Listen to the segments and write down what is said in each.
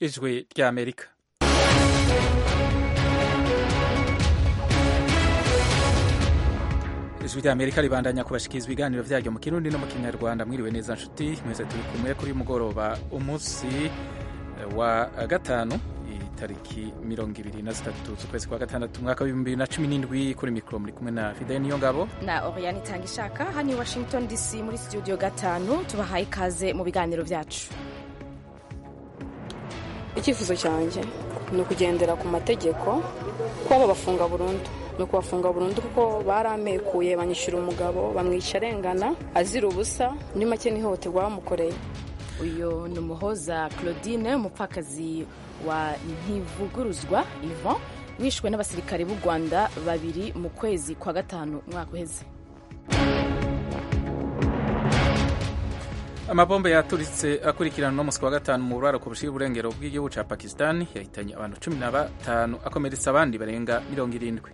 ijwi ry'amerika ijwi ry'amerika ribandanya kubashikiriza ibiganiro vyaryo mu kirundi no mu kinyarwanda mwiriwe neza nshuti mwese turi kumwe kuri mugoroba umunsi wa gatanu itariki mirongo ibiri na zitatu z'ukwezi kwa gatandatu umwaka w'ibihumbi bibiri na cumi n'indwi kuri mikoro muri kumwe na fidel niyo ngabo na oriane itanga ishaka hano i washington dc muri studio gatanu tubahaye ikaze mu biganiro byacu icyifuzo cyanjye ni ukugendera ku mategeko kuba babafunga burundu ni ukubafunga burundu kuko baramekuye banyishyura umugabo bamwica arengana azira ubusa muri make n'ihohoterwa bamukoreye uyu ni umuhoza claudine umupfakazi wa ntivuguruzwa ivan wishwe n'abasirikare b'u rwanda babiri mu kwezi kwa gatanu umwaka uheze amabombe yaturitse akurikirana no musi wa gatanu mu buraro ku bushira uburengero bw'igihugu ca pakistan yahitanye abantu cumi na batanu akomeretsa abandi barenga mirongo irindwi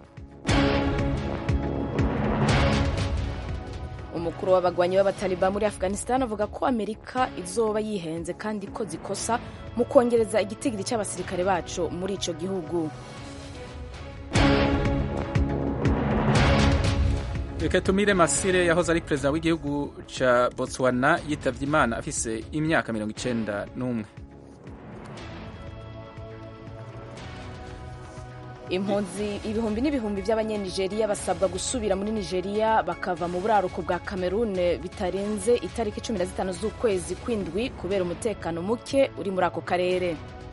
umukuru w'abagwanyi b'abataliba muri afghanistan avuga ko amerika izoba yihenze kandi ko zikosa mu kongereza igitigiri cy'abasirikare bacu muri ico gihugu reka tumire masire yahoze ari perezida w'igihugu ca botswana yitavye imana afise imyaka mirongo icenda n'umwe impunzi ibihumbi n'ibihumbi by'abanyanigeriya basabwa gusubira muri nigeria bakava mu buraruko bwa cameroon bitarenze itariki cumi na zitanu z'ukwezi kw'indwi kubera umutekano muke uri muri ako karere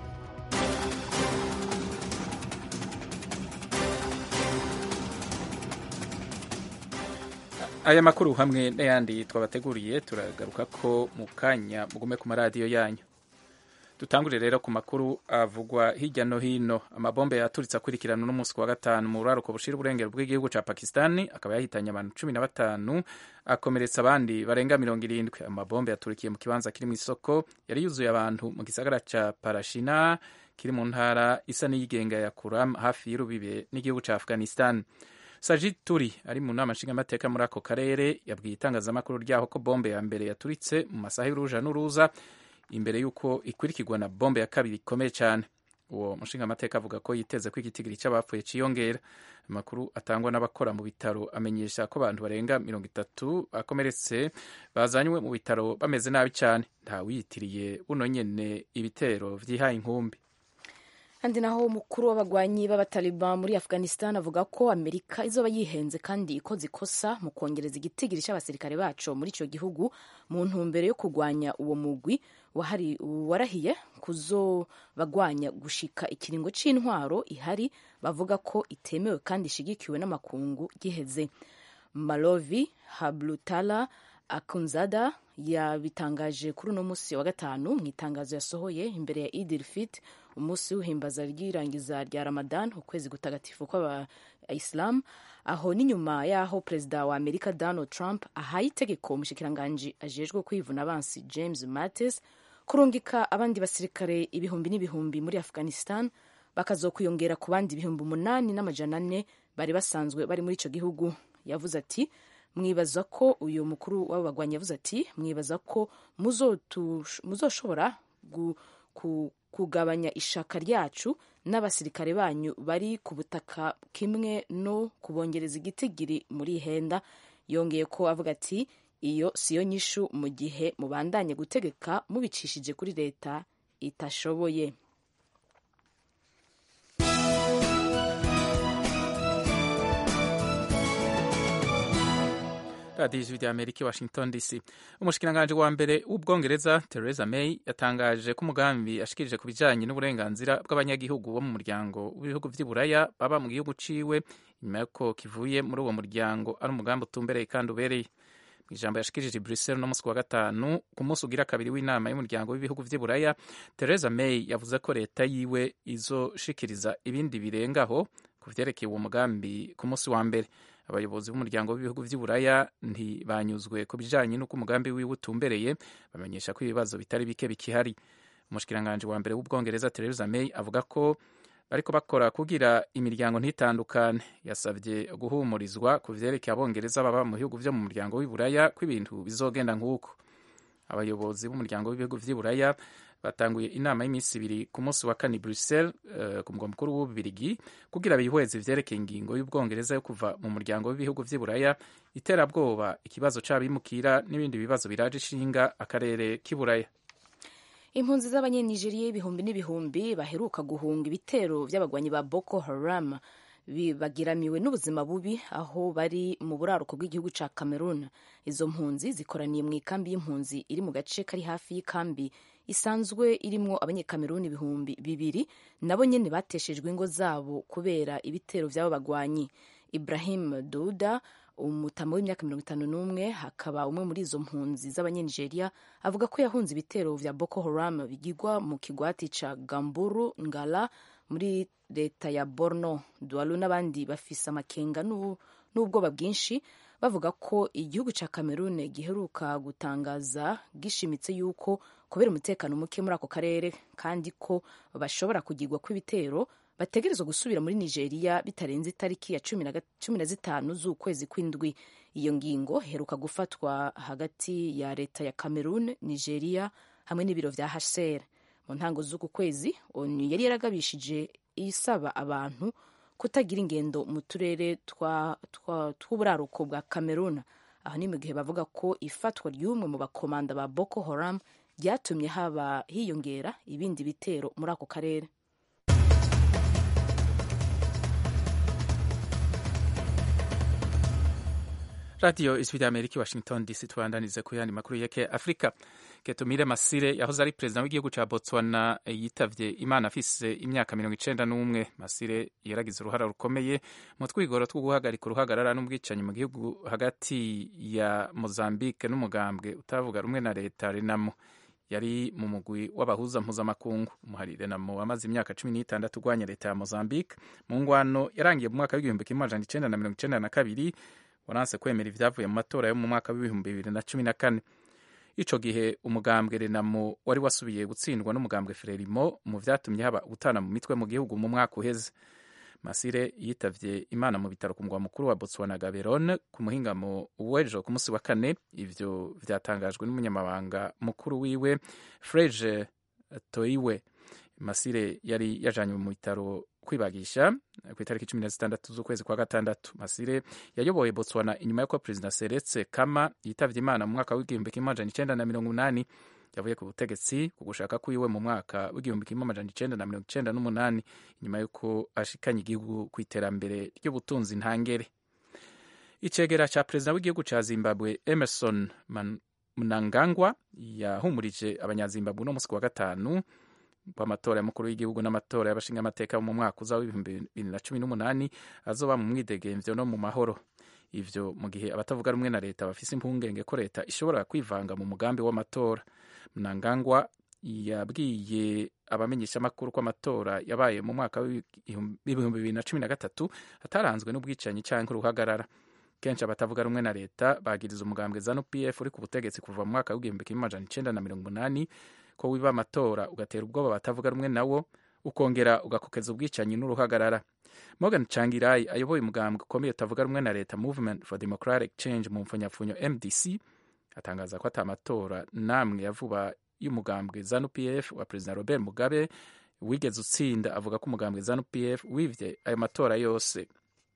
aya makuru hamwe n'ayandi twabateguriye turagaruka ko mu kanya mugume ku maradiyo yanyu dutangure rero ku makuru avugwa hirya no hino amabombe yaturitse akurikirana n'umunsi wa gatanu mu buraruko bushira uburengero bw'igihugu ca pakistani akaba yahitanye abantu cumi na batanu akomeretsa abandi barenga mirongo irindwi amabombe yaturikiye mu kibanza kiri mu isoko yari yuzuye abantu mu gisagara ca parashina kiri mu ntara isa n'iyigenga ya kuram hafi y'urubibe n'igihugu ca afghanistan sajid turi ari mu nama nshingamateka muri ako karere yabwiye itangazamakuru ryaho ko bombe ya mbere yaturitse mu masaha y'uruja n'uruza imbere y'uko ikurikirwa na bombe ya kabiri ikomeye cyane uwo mushingamateka avuga ko yiteze ko igitigiri cy'abapfuye cyiyongera amakuru atangwa n'abakora mu bitaro amenyesha ko abantu barenga mirongo itatu bakomeretse bazanywe mu bitaro bameze nabi cyane ntawiyitiriye buno nyene ibitero vyihaye inkumbi kandi naho umukuru w'abagwanyi b'abataliban muri afghanistan avuga ko amerika izoba yihenze kandi ikoze ikosa mu kongereza igitigiri cy'abasirikare bacu muri icyo gihugu mu ntumbero yo kurwanya uwo mugwi warahiye kuzobagwanya gushika ikiringo c'intwaro ihari bavuga ko itemewe kandi ishigikiwe n'amakungu giheze malovi hablutala akunzada yabitangaje kuri uno munsi wa gatanu mu itangazo yasohoye imbere ya idil fit umunsi w'ihimbaza ry'irangiza rya ramadan ukwezi gutagatifu kw'abayisilamu aho n'inyuma y'aho perezida wa amerika donald trump ahaye itegeko umushikiranganji ajejwe kwivuna abansi james mattis kurungika abandi basirikare ibihumbi n'ibihumbi muri afghanistan bakazokwiyongera ku bandi ibihumbi umunani n'amajana ane bari basanzwe bari muri ico gihugu yavuze ati mwibaza ko uyu mukuru w'abagwanyi yavuze ati mwibaza ko muzoshobora kugabanya ishaka ryacu n'abasirikare banyu bari ku butaka kimwe no kubongereza igitigiri muri henda yongeye ko avuga ati iyo siyo nyishu mu gihe mubandanye gutegeka mubicishije kuri leta itashoboye radiyo ijwi rya amerika i washington dc umushikiranganji wa mbere w'ubwongereza theresa may yatangaje ko umugambi ashikirije ku bijanye n'uburenganzira bw'abanyagihugu bo mu muryango w'ibihugu vy'iburaya baba mu gihugu ciwe nyuma y'uko kivuye muri uwo muryango ari umugambi utumbereye kandi ubereye mu ijambo yashikirije i bruxelles no musi wa gatanu ku munsi ugira kabiri w'inama y'umuryango w'ibihugu vy'iburaya theresa may yavuze ko leta yiwe izoshikiriza ibindi birengaho ku vyerekeye uwo mugambi ku munsi wa mbere abayobozi b'umuryango w'ibihugu vy'iburaya ntibanyuzwe ku bijanye n'uko umugambi wiwe utumbereye bamenyesha ko ibibazo bitari bike bikihari umushikiranganji wa mbere w'ubwongereza Theresa May avuga ko bariko bakora kugira imiryango ntitandukane yasabye guhumurizwa ku vyerekeye abongereza baba mu bihugu vyo mu muryango w'iburaya ko ibintu bizogenda nk'uko abayobozi b'umuryango w'ibihugu vy'iburaya batanguye inama y'iminsi ibiri ku munsi wa kane Brussels uh, ku mugwa mukuru w'ububirigi kugira bihweze ivyerekeye ingingo y'ubwongereza yo kuva mu muryango w'ibihugu vy'i buraya iterabwoba ikibazo c'abimukira n'ibindi bibazo biraje ishinga akarere k'i buraya impunzi z'abanyenigeriya ibihumbi n'ibihumbi baheruka guhunga ibitero vy'abagwanyi ba boko haram bagiramiwe n'ubuzima bubi aho bari mu buraruko bw'igihugu ca cameroon izo mpunzi zikoraniye mu ikambi y'impunzi iri mu gace kari hafi y'ikambi isanzwe irimwo abanyekameruni ibihumbi bibiri nabo nyene bateshejwe ingo zabo kubera ibitero vy'abo bagwanyi ibrahim duda umutama w'imyaka mirongo itanu n'umwe hakaba umwe muri izo mpunzi z'abanyenigeria avuga ko yahunze ibitero vya boko haram bigirwa mu kigwati ca gamburu ngala muri leta ya borno dualu n'abandi bafise amakenga n'ubwoba bwinshi bavuga ko igihugu ca cameroon giheruka gutangaza gishimitse yuko kubera umutekano muke muri ako karere kandi ko bashobora kugirwa kw'ibitero bategerezwa gusubira muri nigeria bitarenze itariki ya cumi na zitanu z'ukwezi kw'indwi iyo ngingo heruka gufatwa hagati ya leta ya cameroon nigeria hamwe n'ibiro vya hcr mu ntango z'uku kwezi onu yari yaragabishije isaba abantu kutagira ingendo mu turere tw'uburaruko bwa cameroon aho ni mu gihe bavuga ko ifatwa ry'umwe mu bakomanda ba boko haram ryatumye haba hiyongera ibindi bitero muri ako karere radiyo ijwi rya amerika washington dc tubandanize ku yandi makuru yeke afurika ketumire masire yahoze ari perezida w'igihugu cya botswana yitavye imana afise imyaka mirongo icenda n'umwe masire yaragize uruhara rukomeye mu twigoro two guhagarika uruhagarara n'ubwicanyi mu gihugu hagati ya mozambique n'umugambwe utavuga rumwe na leta renamo yari mu mugwi w'abahuza mpuzamakungu umuhari renamo wamaze imyaka cumi n'itandatu urwanya leta ya mozambique mu ngwano yarangiye mu mwaka w'igihumbi kimwe amajana icenda na mirongo icenda na kabiri waranse kwemera ibyavuye mu matora yo mu mwaka w'ibihumbi bibiri na cumi na kane ico gihe umugambwe renamo wari wasubiye gutsindwa n'umugambwe frelimo mu vyatumye haba gutana mu mitwe mu gihugu mu mwaka uheze masire yitavye imana mu bitaro ku mugwa mukuru wa botswana gaborone ku muhingamo w'ejo ku munsi wa kane ivyo vyatangajwe n'umunyamabanga mukuru wiwe freje toiwe masire yari yajanywe mu bitaro kwibagisha ku itariki cumi na zitandatu z'ukwezi kwa gatandatu masire yayoboye botswana inyuma y'uko perezida seretse kama yitavye imana mu mwaka w'igihumbi kimwe amajana icenda na mirongo umunani yavuye ku butegetsi ku gushaka kwiwe mu mwaka w'igihumbi kimwe amajana icenda na mirongo icenda n'umunani inyuma y'uko ashikanye igihugu ku iterambere ry'ubutunzi ntangere icegera ca perezida w'igihugu ca zimbabwe emerson mnangagwa yahumurije abanyazimbabwe uno musi ku wa gatanu kw'amatora y'umukuru w'igihugu n'amatora y'abashingamateka mu mwaka uza w'ibihumbi bibiri na cumi n'umunani azoba mu mwidegemvyo no mu mahoro ivyo mu gihe abatavuga rumwe na leta bafise impungenge ko leta ishobora kwivanga mu mugambi w'amatora mnangagwa yabwiye abamenyeshamakuru ko amatora yabaye mu mwaka w'ibihumbi bibiri na cumi na gatatu ataranzwe n'ubwicanyi canke uruhagarara kenshi abatavuga rumwe na leta bagiriza umugambwe zanu pf uri ku butegetsi kuva mu mwaka w'igihumbi kimwe amajana icenda na mirongo umunani ko wiba amatora ugatera ubwoba batavuga rumwe nawo ukongera ugakokeza ubwicanyi n'uruhagarara morgan changirai ayoboye umugambwe ukomeye utavuga rumwe na leta movement for democratic change mu mfunyapfunyo mdc atangaza ko ata matora namwe ya vuba y'umugambwe zanu pf wa perezida robert mugabe wigeze utsinda avuga ko umugambwe zanu pf wivye ayo matora yose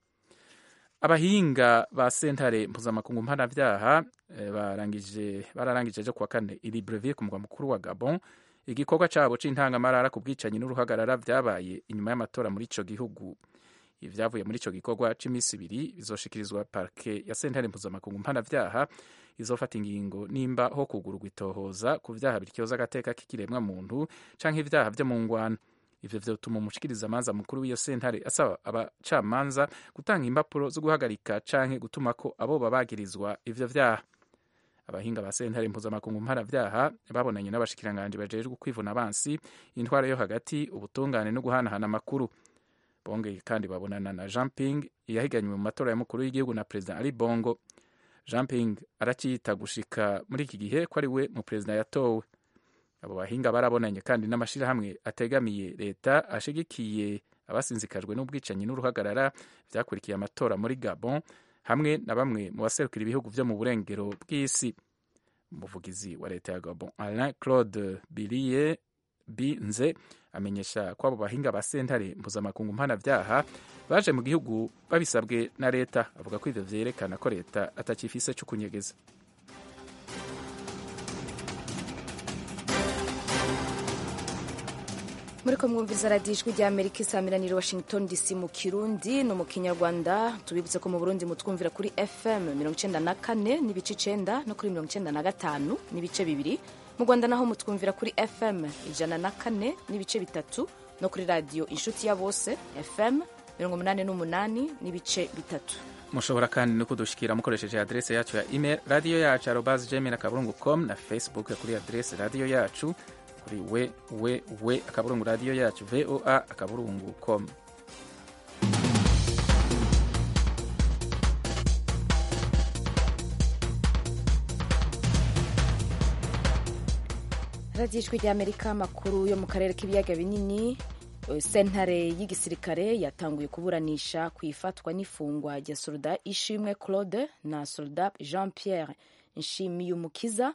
abahinga ba sentare mpuzamakungu mpanavyaha barangije bararangije ejo kuwa kane i Libreville ku mugwa mukuru wa Gabon igikorwa cabo c'intangamarara ku bwicanyi n'uruhagarara vyabaye inyuma y'amatora muri ico gihugu ivyavuye muri ico gikorwa c'imisi ibiri bizoshikirizwa parke ya sentare mpuzamakungu mpanavyaha izofata ingingo nimba ho kugururwa itohoza ku vyaha biryoza agateka k'ikiremwa muntu canke ivyaha vyo mu ngwano ivyo vyotuma umushikirizamanza mukuru w'iyo sentare asaba abacamanza gutanga impapuro zo guhagarika canke gutumako abo babagirizwa ivyo vyaha abahinga ba sentare mpuzamakungu mpanavyaha babonanye n'abashikiranganji bajejwe kwivuna abansi intwara yo hagati ubutungane no guhanahana amakuru bongeye kandi babonana na jean ping yahiganywe mu matora y'umukuru w'igihugu na perezida ali bongo jean ping araciyita gushika muri iki gihe ko ari we mu perezida yatowe abo bahinga barabonanye kandi n'amashirahamwe ategamiye leta ashigikiye abasinzikajwe n'ubwicanyi n'uruhagarara vyakurikiye amatora muri gabon hamwe na bamwe mu baserukira ibihugu vyo mu burengero bw'isi umuvugizi wa leta ya gabon alain claude bilie binze amenyesha ko abo bahinga ba sentare mpuzamakungu mpanabyaha baje mu gihugu babisabwe na leta avuga ko ivyo vyerekana ko leta atakifise co kunyegeza muri ko mwumviriza radiyo ijwi rya amerika isaamiraniro washington dc mu kirundi no mu kinyarwanda tubibutse ko mu burundi mutwumvira kuri fm mirongo icenda na kane n'ibice icenda no kuri mirongo icenda na gatanu n'ibice bibiri mu rwanda naho mutwumvira kuri fm ijana na kane n'ibice bitatu no kuri radiyo inshuti ya bose fm mirongo umunani n'umunani n'ibice bitatu mushobora kandi no kudushikira mukoresheje adrese yacu ya email radiyo yacu arobas gmail akaburungu com na facebook kuri adrese radiyo yacu kuri we we we akaburungu radiyo yacu voa akaburungu com radiyo ijwi rya amerika amakuru yo mu karere k'ibiyaga binini sentare y'igisirikare yatanguye kuburanisha ku ifatwa n'ifungwa rya soldat ishimwe claude na soldat jean pierre nshimiyumukiza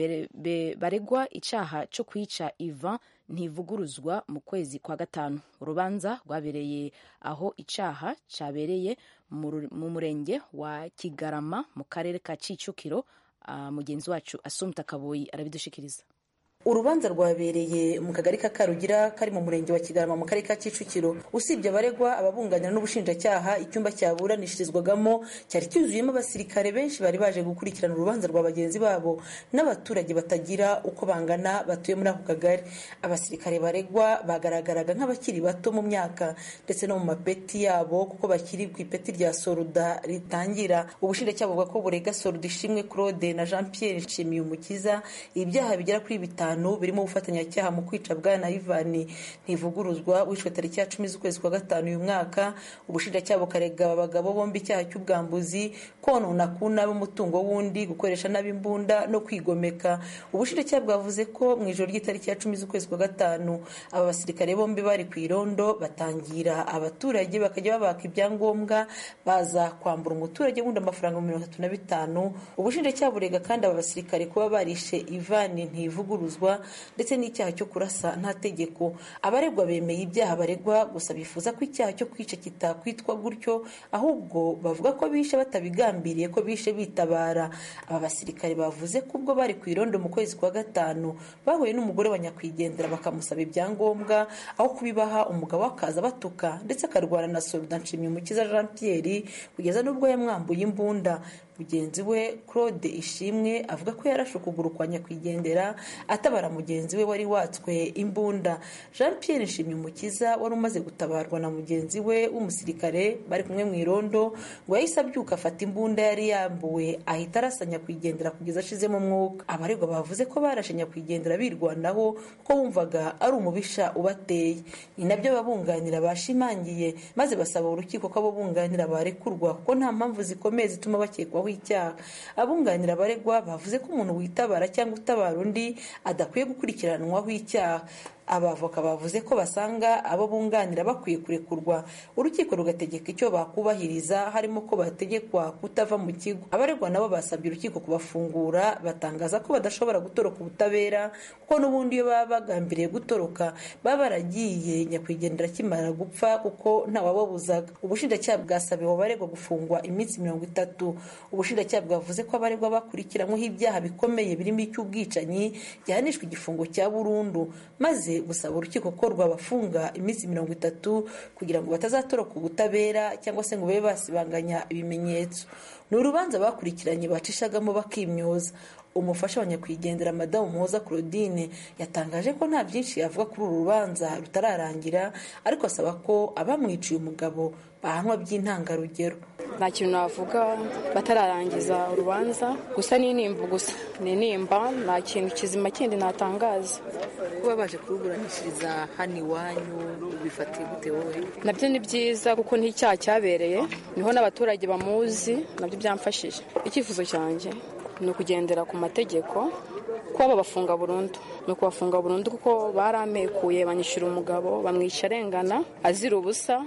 baregwa icyaha cyo kwica ivan ntivuguruzwa mu kwezi kwa gatanu urubanza rwabereye aho icyaha cyabereye mu murenge wa kigarama mu karere ka kicukiro mugenzi wacu asumta kaboyi arabidushikiriza urubanza rwabereye mu kagari ka karugira kari mu murenge wa kigarama mu karere ka kicukiro usibye abaregwa ababunganira n'ubushinjacyaha icyumba cyaburanishirizwagamo cyari cyuzuyemo abasirikare benshi bari baje gukurikirana urubanza rwa bagenzi babo n'abaturage batagira uko bangana batuye muri ako kagari abasirikare baregwa bagaragaraga nk'abakiri bato mu myaka ndetse no mu mapeti yabo kuko bakiri ku ipeti rya soruda ritangira ubushinjacyaha buvuga ko burega soruda ishimwe claude na jean pierre nshimiyumukiza ibyaha bigera kuri bitanu birimo ubufatanyacyaha mu kwica bwana ivani ntivuguruzwa wishwe tariki ya cumi z'ukwezi kwa gatanu uyu mwaka ubushinjacyaha bukarega aba bagabo bombi icyaha cy'ubwambuzi konona ku nabi umutungo w'undi gukoresha nabi imbunda no kwigomeka ubushinjacyaha bwavuze ko mu ijoro ry'itariki ya cumi z'ukwezi kwa gatanu aba basirikare bombi bari ku irondo batangira abaturage bakajya babaka ibyangombwa baza kwambura umuturage wundi amafaranga mirongo itatu na bitanu ubushinjacyaha burega kandi aba basirikare kuba barishe ivani ntivuguruzwa ndetse n'icyaha cyo kurasa nta tegeko abaregwa bemeye ibyaha baregwa gusa bifuza ko icyaha cyo kwica kitakwitwa gutyo ahubwo bavuga ko bishe batabigambiriye ko bishe bitabara aba basirikare bavuze ko ubwo bari ku irondo mu kwezi kwa gatanu bahuye n'umugore wa nyakwigendera bakamusaba ibyangombwa aho kubibaha umugabo akaza batuka ndetse akarwana na soruda nshimyumukiza jean pierre kugeza n'ubwo yamwambuye imbunda mugenzi we claude ishimwe avuga ko yarashe ukuguru kwa nyakwigendera atabara mugenzi we wari watswe imbunda jean pierre nshimyumukiza wari umaze gutabarwa na mugenzi we w'umusirikare bari kumwe mu irondo ngo yahise abyuka afata imbunda yari yambuwe ahita arasa nyakwigendera kugeza ashizemo umwuka abaregwa bavuze ko barashe nyakwigendera birwanaho ko wumvaga ari umubisha ubateye ni nabyo ababunganira bashimangiye maze basaba urukiko ko abo bunganira barekurwa kuko nta mpamvu zikomeye zituma bakekwaho icyaha abunganira abaregwa bavuze ko umuntu witabara cyangwa utabara undi adakwiye gukurikiranwaho icyaha abavoka bavuze ko basanga abo bunganira bakwiye kurekurwa urukiko rugategeka icyo bakubahiriza harimo ko bategekwa kutava mu kigo abaregwa nabo basabye urukiko kubafungura batangaza ko badashobora gutoroka ubutabera kuko n'ubundi iyo baba bagambiriye gutoroka baba baragiye nyakwigendera akimara gupfa kuko ntawababuzaga ubushinjacyaha bwasabiwe abaregwa gufungwa iminsi mirongo itatu ubushinjacyaha bwavuze ko abaregwa bakurikiranyweho ibyaha bikomeye birimo icy'ubwicanyi gihanishwa igifungo cya burundu maze gusaba urukiko ko rwabafunga iminsi mirongo itatu kugira ngo batazatoroka ubutabera cyangwa se ngo babe basibanganya ibimenyetso ni urubanza bakurikiranye bacishagamo bakimyoza umufasha wa nyakwigendera madamu muhoza claudine yatangaje ko nta byinshi yavuga kuri uru rubanza rutararangira ariko asaba ko abamwiciye umugabo bahanwa by'intangarugero nta kintu navuga batararangiza urubanza gusa ni inimba gusa ni inimba nta kintu kizima kindi natangaza kuba baje kuruburanishiriza hano iwanyu bifatiye gute wowe nabyo ni byiza kuko n'icyaha cyabereye niho n'abaturage bamuzi nabyo byamfashije icyifuzo cyanjye ni ukugendera ku mategeko kuba babafunga burundu ni ukubafunga burundu kuko baramekuye banyishyura umugabo bamwica arengana azira ubusa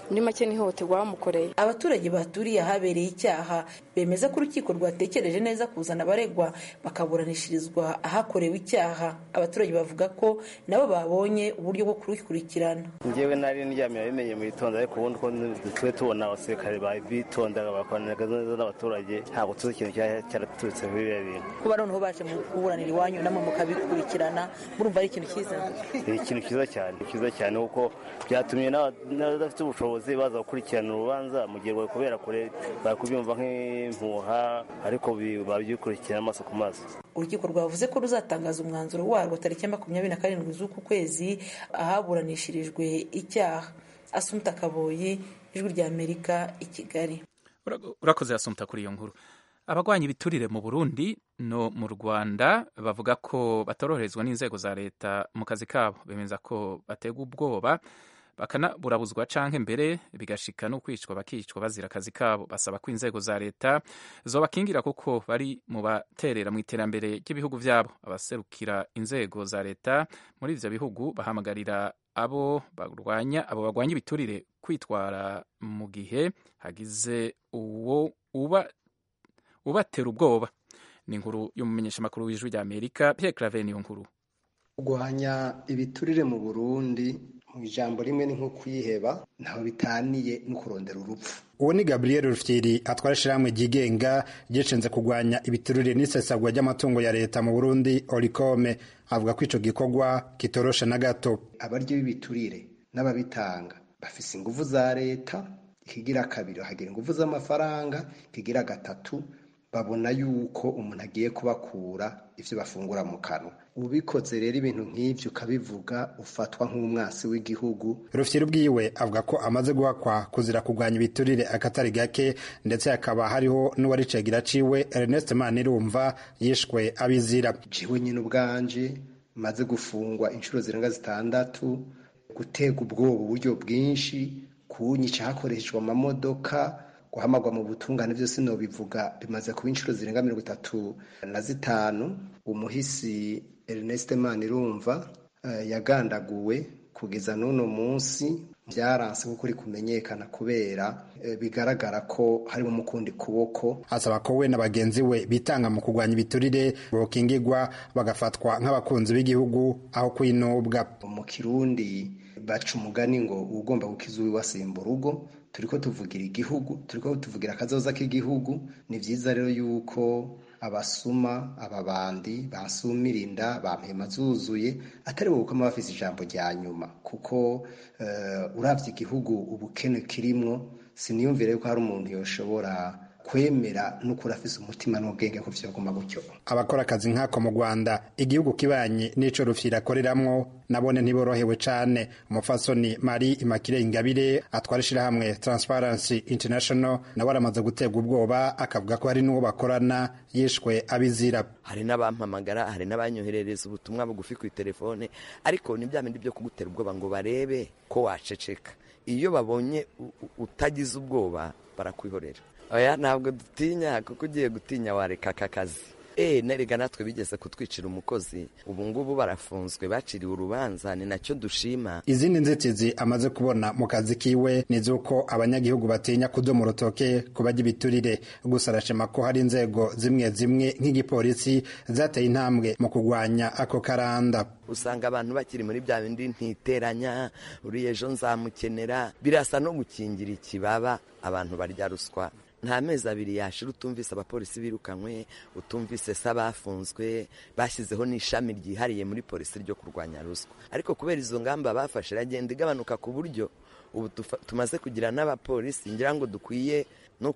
muri make n'ihohoterwa bamukoreye abaturage baturiye ahabereye icyaha bemeza ko urukiko rwatekereje neza kuzana abaregwa bakaburanishirizwa ahakorewe icyaha abaturage bavuga ko nabo babonye uburyo bwo kurukurikirana njyewe nari ndyamira bimenye mu gitondo ariko ubundi ko twe tubona abasirikare bitondaga bakoranaga neza n'abaturage ntabwo tuzi ikintu cyaraturutse muri biriya bintu kuba noneho baje mu kuburanira iwanyu namwe mukabikurikirana murumva ari ikintu cyiza ni ikintu cyiza cyane cyiza cyane kuko byatumye n'abadafite ubushobozi baza gukurikirana urubanza mu gihe kubera kure bari kubyumva nk'impuha ariko babyukurikirana amaso ku maso urukiko rwavuze ko ruzatangaza umwanzuro warwo tariki ya makumyabiri na karindwi z'uku kwezi ahaburanishirijwe icyaha asumta kaboyi ijwi rya amerika i kigali urakoze asumta kuri iyo nkuru abagwanya ibiturire mu burundi no mu rwanda bavuga ko batoroherezwa n'inzego za leta mu kazi kabo bemeza ko bategwa ubwoba bakanaburabuzwa canke mbere bigashika no kwicwa bakicwa bazira akazi kabo basaba ko inzego za leta zobakingira kuko bari mu baterera mu iterambere ry'ibihugu vyabo abaserukira inzego za leta muri ivyo bihugu bahamagarira abo barwanya abo bagwanya ibiturire kwitwara mu gihe hagize uwo uba ubatera ubwoba ni inkuru y'umumenyeshamakuru w'ijwi rya amerika pierre claver niyo nkuru kurwanya ibiturire mu burundi mu ijambo rimwe ni nko kwiheba ntaho bitaniye no kurondera urupfu uwo ni gabriel rufyiri atwara ishyirahamwe ryigenga ryishinze kurwanya ibiturire n'isesagwa ry'amatungo ya leta mu burundi orikome avuga ko ico gikorwa kitoroshe na gato abaryo b'ibiturire n'ababitanga bafise inguvu za leta ikigira kabiri hagira inguvu z'amafaranga ikigira gatatu babona yuko umuntu agiye kubakura ivyo bafungura mu kanwa ubikoze rero ibintu nk'ivyo ukabivuga ufatwa nk'umwasi w'igihugu rufyiri ubwiwe avuga ko amaze guhakwa kuzira kurwanya ibiturire akatari gake ndetse hakaba hariho n'uwaricegira ciwe Ernest Manirumva yishwe abizira jewe nyine ubwanje maze gufungwa inshuro zirenga zitandatu gutega ubwoba uburyo bwinshi kunyica hakoreshejwe amamodoka guhamagwa mu butungane byose nobivuga bimaze kuba inshuro zirenga mirongo itatu na zitanu umuhisi Ernest Manirumva uh, yagandaguwe kugeza n'uno munsi byaranse kuko uri kumenyekana kubera e, bigaragara ko harimo umukundi kuboko asaba ko we na bagenzi we bitanga mu kurwanya ibiturire bokingirwa bagafatwa nk'abakunzi b'igihugu aho kwinubwa mu kirundi baca umugani ngo ugomba gukiza uwiwasimba urugo turiko tuvugira igihugu turiko tuvugira akazoza k'igihugu ni vyiza rero yuko abasuma ababandi basumirinda bampema zuzuye atari bo gukoma bafise ijambo rya nyuma kuko uh, uravye igihugu ubukene kirimwo siniyumvire yuko hari umuntu yoshobora kwemera n'ukuri afise umutima n'ubwenge ko vyoguma gutyo abakora akazi nk'ako mu rwanda igihugu kibanye n'ico rufyira akoreramwo nabone ntiborohewe cane umupfasoni mari imakire ingabire atwara ishirahamwe transparency international nawe aramaze guterwa ubwoba akavuga ko hari n'uwo bakorana yishwe abizira hari n'abampamagara hari n'abanyoherereza ubutumwa bugufi ku telefone ariko ni bya bindi byo kugutera ubwoba ngo barebe ko waceceka iyo babonye utagize ubwoba barakwihorera oya ntabwo dutinya kuko ugiye gutinya wareka aka kazi eee nerega natwe bigeze kutwicira umukozi ubu ngubu barafunzwe baciriwe urubanza ni nacyo dushima izindi nzitizi amaze kubona mu kazi kiwe ni z'uko abanyagihugu batinya kudoma urutoke ku bajya ibiturire gusa arashima ko hari inzego zimwe zimwe nk'igipolisi zateye intambwe mu kurwanya ako karanda usanga abantu bakiri muri bya bindi ntiteranya uriya ejo nzamukenera birasa no gukingira ikibaba abantu barya ruswa nta mezi abiri yashira utumvise abapolisi birukanywe utumvise se abafunzwe bashyizeho n'ishami ryihariye muri polisi ryo kurwanya ruswa ariko kubera izo ngamba bafashe iragenda igabanuka ku buryo ubu tumaze kugira n'abapolisi ngira ngo dukwiye no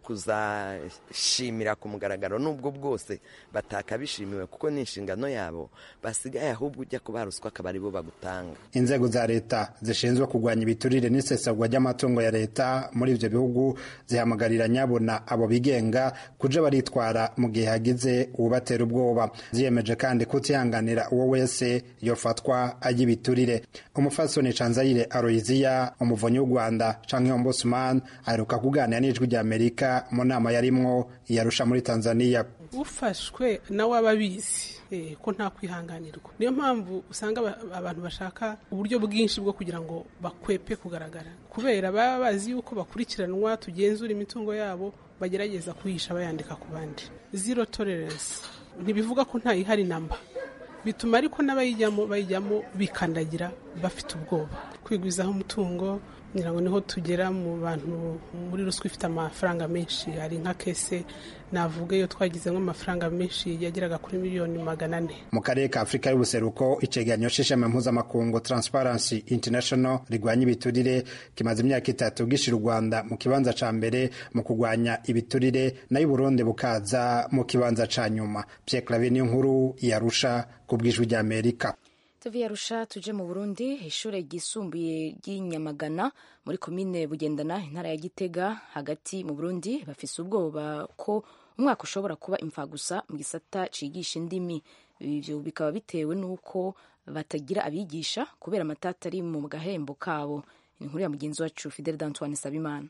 kuzashimira ku mugaragaro n'ubwo bwose batakabishimiwe kuko ni inshingano yabo basigaye ahubwo ujya kuba ruswa akaba aribo bagutanga inzego za leta zishinzwe kurwanya ibiturire n'isesagwa ry'amatungo ya leta muri ibyo bihugu zihamagarira nyabona abo bigenga kuja baritwara mu gihe hagize uwubatera ubwoba ziyemeje kandi kutihanganira uwo wese yofatwa ajya ibiturire umufasoni canzayire aroyiziya umuvunyi w'u rwanda canke ombudsman aheruka kuganira n'ijwi rya amerika mu nama yarimwo iyarusha muri tanzania ufashwe nawe aba abizi ko nta kwihanganirwa niyo mpamvu usanga abantu bashaka uburyo bwinshi bwo kugira ngo bakwepe kugaragara kubera baba bazi yuko bakurikiranwa tugenzura imitungo yabo bagerageza kuhisha bayandika ku bandi zero tolerance ntibivuga ko ntayihari namba bituma ariko n'abayijyamo bayijyamo bikandagira bafite ubwoba kwigwizaho umutungo ngira ngo niho tugera mu bantu muri ruswa ifite amafaranga menshi hari nka kese navuga iyo twagizemo amafaranga menshi yageraga kuri miliyoni magana ane mu karere ka afurika y'ubuseruko icegeranyo c'ishami mpuzamakungu transparency international rigwanya ibiturire kimaze imyaka itatu gishira u rwanda mu kibanza ca mbere mu kugwanya ibiturire nayo uburundi bukaza mu kibanza ca nyuma pierre claver niyo nkuru yarusha ku bw'ijwi ry'amerika tuvi yarusha tuje mu burundi ishure ryisumbuye ry'inyamagana muri komine bugendana intara ya gitega hagati mu burundi bafise ubwoba ko umwaka ushobora kuba imfagusa mu gisata cigisha indimi ivyo bikaba bitewe n'uko batagira abigisha kubera amatata ari mu gahembo kabo inkuru ya mugenzi wacu fidel d'antoine sabimana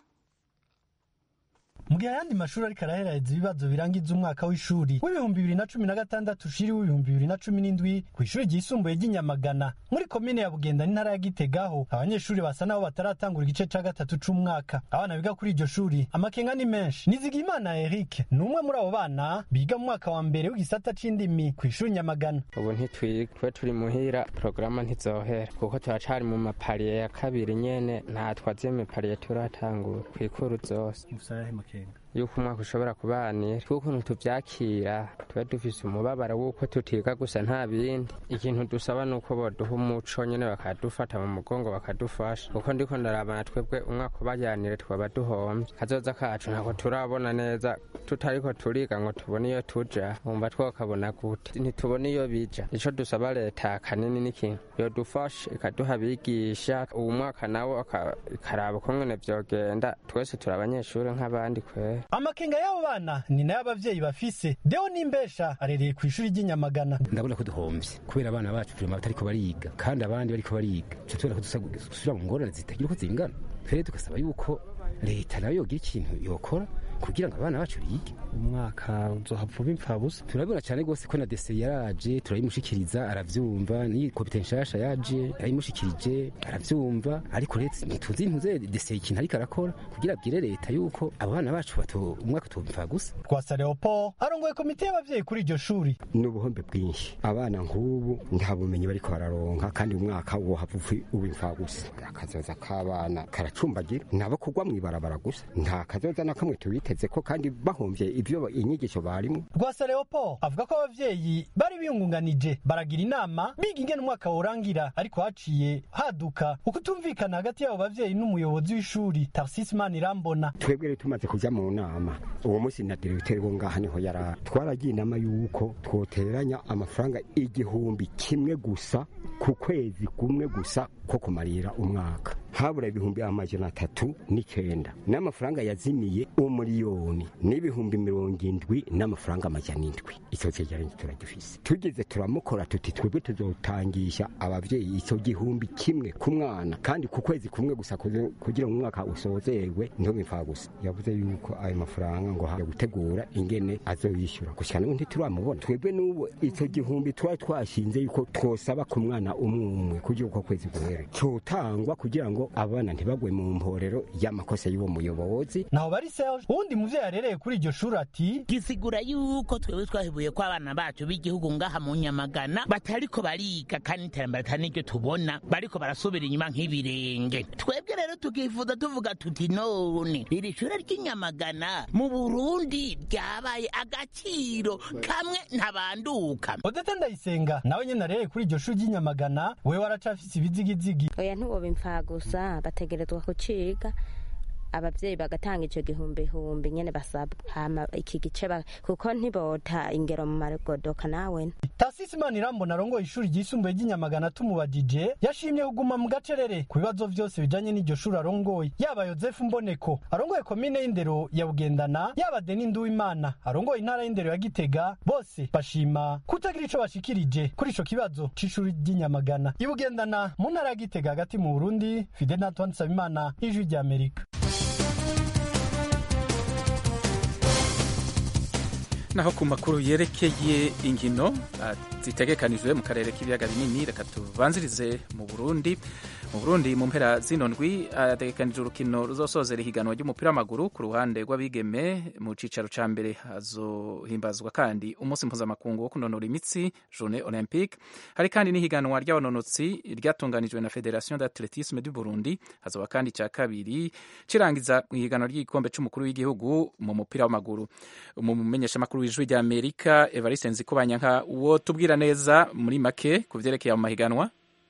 mu gihe ayandi mashuri ariko araheraheza ibibazo birangiza umwaka w'ishuri w'ibihumbi bibiri na cumi na gatandatu ushiri w'ibihumbi bibiri na cumi n'indwi ku ishuri ryisumbuye ry'inyamagana muri komine ya bugenda n'intara ya gitegaho abanyeshuri basa n'aho bataratangura igice ca gatatu c'umwaka abana biga kuri iryo shuri amakenga ni menshi nizigimana eric ni umwe muri abo bana biga mu mwaka wa mbere w'igisata c'indimi ku ishuri nyamagana ubu ntitwiga twe turi muhira porogaramu ntizohera kuko turacari mu mapariye ya kabiri nyene nta twaziye mipariye turatangura kwikuru zose yuko umwaka ushobora kubanira tw'ukuntu tuvyakira tuba dufise umubabaro w'uko tutiga gusa nta bindi ikintu dusaba ni uko boduha umuco nyene bakadufata mu mugongo bakadufasha kuko ndiko ndarabana twebwe umwaka ubayanire twaba duhomvye kazoza kacu ntabwo turabona neza tutariko turiga ngo tubone iyo tuja wumva twokabona gute ntitubone iyo bija ico dusaba leta kanini n'ikintu yodufasha ikaduha abigisha uwu mwaka nawo ikaraba ukungene vyogenda twese turi abanyeshuri nk'abandi kwera amakenga y'abo bana ni nayo abavyeyi bafise deo n'imbesha arereye ku ishuri ry'inyamagana ndabona ko duhomvye kubera abana bacu turema batariko bariga kandi abandi bariko bariga tuca tubona ko dusubira mu ngorane zitagira uko zingana twere tugasaba yuko leta nayo yogira ikintu yokora kugira ngo abana bacu bige umwaka uzohava uba impfabusa turabibona cyane rwose ko na dese yaraje turayimushikiriza aravyumva n'iyi komite nshasha yaje yarayimushikirije aravyumva ariko leta ntituzi ntuze dese ikintu ariko arakora kugira abwire leta yuko abo bana bacu bato umwaka utoba impfagusa rwasa leopold arongoye komite y'abavyeyi kuri iryo shuri ni ubuhombe bwinshi abana nk'ubu nta bumenyi bariko bararonka kandi umwaka wohava uba impfagusa akazoza k'abana karacumbagira nabo kugwa mw'ibarabara gusa nta kazoza na kamwe tubiteze ko kandi bahomvye ivyo inyigisho barimo rwasa leopold avuga ko abavyeyi bari biyungunganije baragira inama biga ingene umwaka worangira ariko haciye haduka ukutumvikana hagati y'abo bavyeyi n'umuyobozi w'ishuri tarsisi manirambona twebwe rero tumaze kuja mu nama uwo munsi na diregiteri wo ngaha niho yari twaragiye inama y'uko twoteranya amafaranga igihumbi kimwe gusa ku kwezi kumwe gusa ko kumarira umwaka habura ibihumbi amajana atatu n'icenda n'amafaranga yazimiye umuriyoni n'ibihumbi mirongo indwi n'amafaranga amajana indwi icyo cegeranyo turagifise tugeze turamukora tuti twebwe tuzotangisha abavyeyi icyo gihumbi kimwe ku mwana kandi ku kwezi kumwe gusa kugira ngo umwaka usozerwe niho bimfa gusa yavuze yuko ayo mafaranga ngo haje gutegura ingene azoyishyura gushika n'ubu ntituramubona twebwe n'ubu icyo gihumbi twari twashinze yuko twosaba ku mwana umwe umwe kugira uko kwezi guhere cotangwa kugira ngo abana ntibagwe mu mporero y'amakosa y'uwo muyobozi naho bari Serge uwundi muvyeyi arereye kuri iryo shuri ati gisigura yuko twebwe twahibuye ko abana bacu b'igihugu ngaha mu nyamagana batariko bariga kandi iterambere atari niryo tubona bariko barasubira inyuma nk'ibirenge twebwe rero tukifuza tuvuga tuti none iri shure ry'inyamagana mu burundi ryabaye agaciro kamwe ntabanduka odeta ndayisenga nawe nyene arereye kuri iryo shuri ry'inyamagana wewe waracafise ibizigizigi oya ntiwoba imfagusa bategerezwa kuciga abavyeyi bagatanga ico gihumbi humbi nyene basabwa hama iki gice kuko ntibota ingero mu magodoka nawe tasisi manirambona arongoye ishuri ryisumbuye ry'inyamagana tumubajije yashimye kuguma mu gacerere ku bibazo vyose bijanye n'iryo shuri arongoye yaba yozefu mboneko arongoye komine y'indero ya bugendana yaba deni nduwimana arongoye intara y'indero ya gitega bose bashima kutagira ico bashikirije kuri ico kibazo c'ishuri ry'inyamagana ibugendana mu ntara ya gitega hagati mu burundi fidel antoine nsabimana ijwi ry'amerika naho ku makuru yerekeye inkino uh, zitegekanijwe mu karere k'ibiyaga binini reka tubanzirize mu burundi mu burundi mu mpera zino ndwi hategekanije urukino ruzosozera ihiganwa ry'umupira w'amaguru ku ruhande rw'abigeme mu cicaro ca mbere hazohimbazwa kandi umunsi mpuzamakungu wo kunonora imitsi journée olympique hari kandi n'ihiganwa ry'abanonotsi ryatunganijwe na federation d'athletisme du burundi hazoba kandi ca kabiri cirangiza mu ihiganwa ry'igikombe c'umukuru w'igihugu mu mupira w'amaguru mu mumenyeshamakuru w'ijwi rya amerika evariste nzikubanyanka uwo tubwira neza muri make ku vyerekeye mu mahiganwa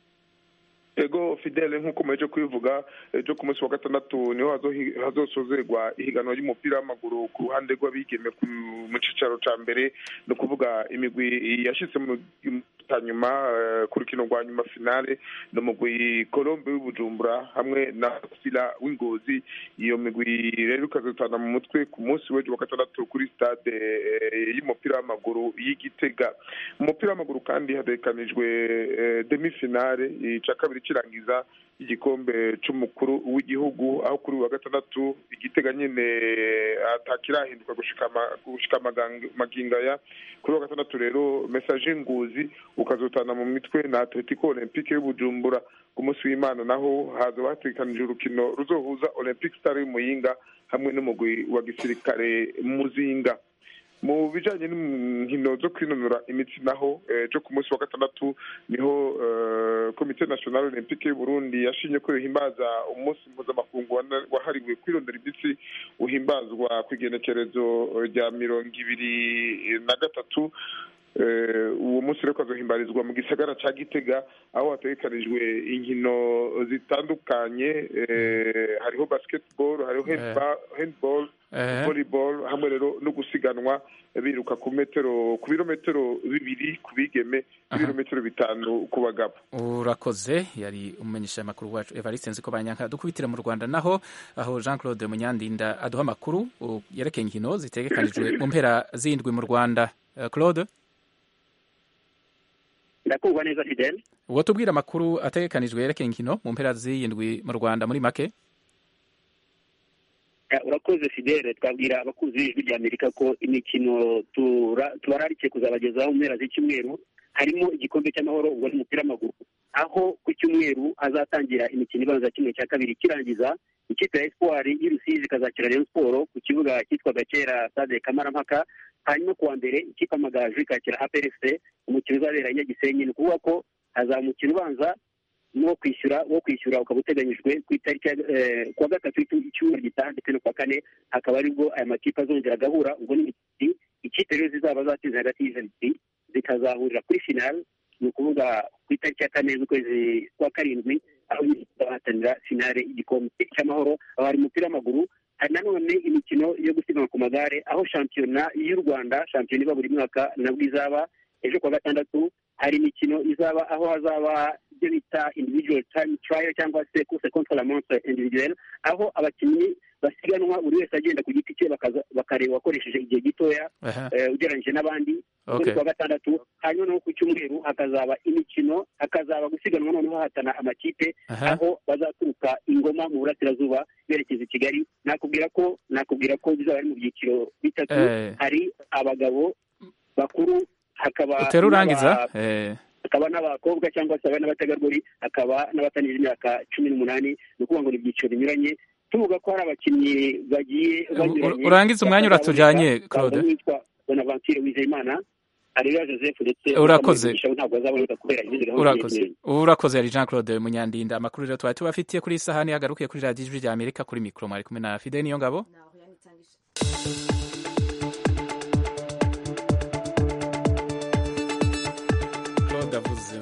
ego fidele nk'uko muheje kubivuga ejo ku munsi wa gatandatu niho hazosozerwa ihiganwa ry'umupira w'amaguru ku ruhande rw'abigeme mu cicaro ca mbere ni ukuvuga imigwi yashitse mu nyuma ku rukino rwa nyuma finale ni umugwi colombe w'ibujumbura hamwe na sila w'ingozi iyo migwi rero ikazotana mu mutwe ku munsi w'ejo wa gatandatu kuri stade y'umupira w'amaguru y'igitega mu mupira w'amaguru kandi hategekanijwe demi finale ica kabiri kirangiza igikombe c'umukuru w'igihugu aho kuri wa gatandatu igitega nyine atakirahinduka gushika magingaya kuri wa gatandatu rero message nguzi ukazotana mu mitwe na atletico olympique y'ubujumbura ku munsi w'imana naho hazoba hategekanije urukino ruzohuza olympic star y'umuyinga hamwe n'umugwi wa gisirikare muzinga mu bijanye n'inkino zo kwinonora imitsi naho ejo ku munsi wa gatandatu niho komite national olympique y'uburundi yashimye ko yohimbaza umunsi mpuzamakungu wahariwe kwirondera imitsi uhimbazwa ku igenekerezo rya mirongo ibiri na gatatu uwo munsi rero ukazohimbarizwa mu gisagara ca gitega aho hategekanijwe inkino zitandukanye hariho basketball hariho handball volleyball hamwe rero no gusiganwa biruka ku metero ku birometero bibiri ku bigeme ibirometero bitanu ku bagabo urakoze yari umumenyesha amakuru wacu evariste nziko banyanka dukubitira mu rwanda naho aho jean claude munyandinda aduha amakuru yerekeye inkino zitegekanijwe mu mpera zindwi mu rwanda claude ndakumva neza fidel uwo tubwira amakuru ategekanijwe yerekeye inkino mu mpera z'iyindwi mu rwanda muri make urakoze fidele twabwira abakunzi b'ijwi rya amerika ko imikino tubararikiye kuzabagezaho mu mpera z'icyumweru harimo igikombe cy'amahoro ubwo ni umupira w'amaguru aho ku cyumweru hazatangira imikino ibanza kimwe cya kabiri kirangiza ikipe ya espoir y'urusizi ikazakira rayon siporo ku kibuga cyitwaga kera stade kamarampaka hanyuma kuwa mbere ikipe amagaju ikakira aprfc umukino uzabera i nyagisenyi ni ukuvuga ko hazaba umukino ubanza no kwishyura wo kwishyura ukaba uteganyijwe ku itariki kuwa gatatu icyumweru gitaha ndetse no kuwa kane hakaba aribwo aya makipe azongera agahura ubwo ni ikipe rero zizaba zatsinze hagati y'izo ebyiri zikazahurira kuri finale ni ukuvuga ku itariki ya kane z'ukwezi kwa karindwi aho bahatanira finale y'igikombe cy'amahoro aho hari umupira w'amaguru hari nanone imikino yo gusiganwa ku magare aho shampiyona y'u rwanda shampiyona iba buri mwaka nabwo izaba ejo kuwa gatandatu hari imikino izaba aho hazaba ibyo bita individual time trial cyangwa se course contre la montre individuelle aho abakinnyi basiganwa buri wese agenda ku giti cye bakareba uwakoresheje igihe gitoya ugereranyije n'abandi kuri kuwa gatandatu hanyuma no ku cyumweru hakazaba imikino hakazaba gusiganwa noneho hatana amakipe aho bazaturuka ingoma mu burasirazuba berekeza i kigali nakubwira ko nakubwira ko bizaba ari mu byiciro bitatu hari abagabo bakuru hakaba utera urangiza hakaba n'abakobwa cyangwa se n'abategarugori hakaba n'abatanije imyaka cumi n'umunani ni ukuvuga ngo ni ibyiciro binyuranye tuvuga ko hari abakinnyi bagiye banyuranye urangiza umwanya uratujanye claude witwa bonaventure wizeyimana areruya joseph ndetse urakoze ntabwo azaboneka kubera izindi urakoze urakoze yari jean claude munyandinda amakuru rero twari tubafitiye kuri iyi sahani yagarukiye kuri radiyo ijwi rya amerika kuri mikoro mwari kumwe na fide niyo ngabo claude avuze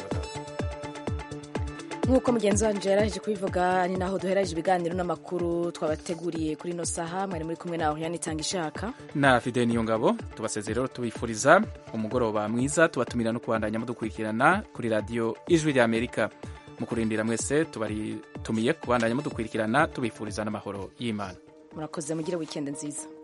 nk'uko mugenzi wanjye yaraje kubivuga ni naho duhereje ibiganiro n'amakuru twabateguriye kuri ino saha mwari muri kumwe nawe yanitanga ishaka na fide niyo ngabo tubaseze rero tubifuriza umugoroba mwiza tubatumira no kubandanya mudukurikirana kuri radiyo ijwi rya amerika mu kurindira mwese tubaritumiye kubandanya mudukurikirana tubifuriza n'amahoro y'imana murakoze mugire wikendi nziza